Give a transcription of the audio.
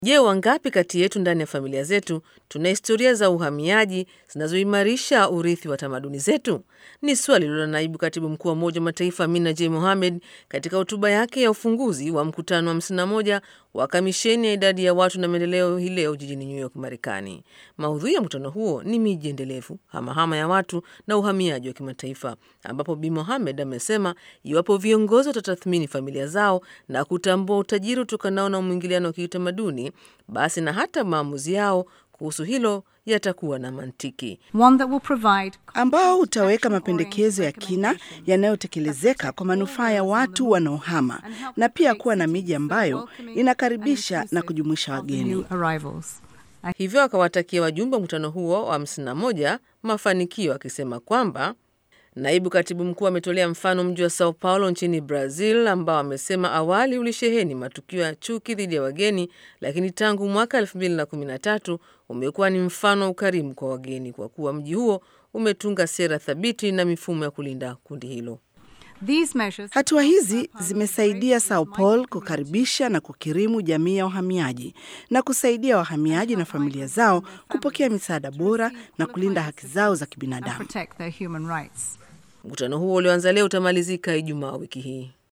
Je, wangapi kati yetu ndani ya familia zetu tuna historia za uhamiaji zinazoimarisha urithi wa tamaduni zetu? Ni swali lilo naibu katibu mkuu wa Umoja wa Mataifa Amina J Mohamed katika hotuba yake ya ufunguzi wa mkutano wa 51 wa kamisheni ya idadi ya watu na maendeleo hii leo jijini New York, Marekani. Maudhui ya mkutano huo ni miji endelevu, hamahama ya watu na uhamiaji wa kimataifa, ambapo Bi Mohamed amesema iwapo viongozi watatathmini familia zao na kutambua utajiri utokanao na mwingiliano wa kiutamaduni, basi na hata maamuzi yao kuhusu hilo yatakuwa na mantiki, ambao utaweka mapendekezo ya kina yanayotekelezeka kwa manufaa ya watu wanaohama na pia kuwa na miji ambayo inakaribisha na kujumuisha wageni. Hivyo akawatakia wajumbe wa mkutano huo wa 51 mafanikio, akisema kwamba Naibu katibu mkuu ametolea mfano mji wa Sao Paulo nchini Brazil, ambao amesema awali ulisheheni matukio ya chuki dhidi ya wageni, lakini tangu mwaka 2013 umekuwa ni mfano wa ukarimu kwa wageni, kwa kuwa mji huo umetunga sera thabiti na mifumo ya kulinda kundi hilo. Hatua hizi zimesaidia Sao Paulo kukaribisha na kukirimu jamii ya wahamiaji na kusaidia wahamiaji na familia zao kupokea misaada bora na kulinda haki zao za kibinadamu. Mkutano huo ulioanza leo utamalizika Ijumaa wiki hii.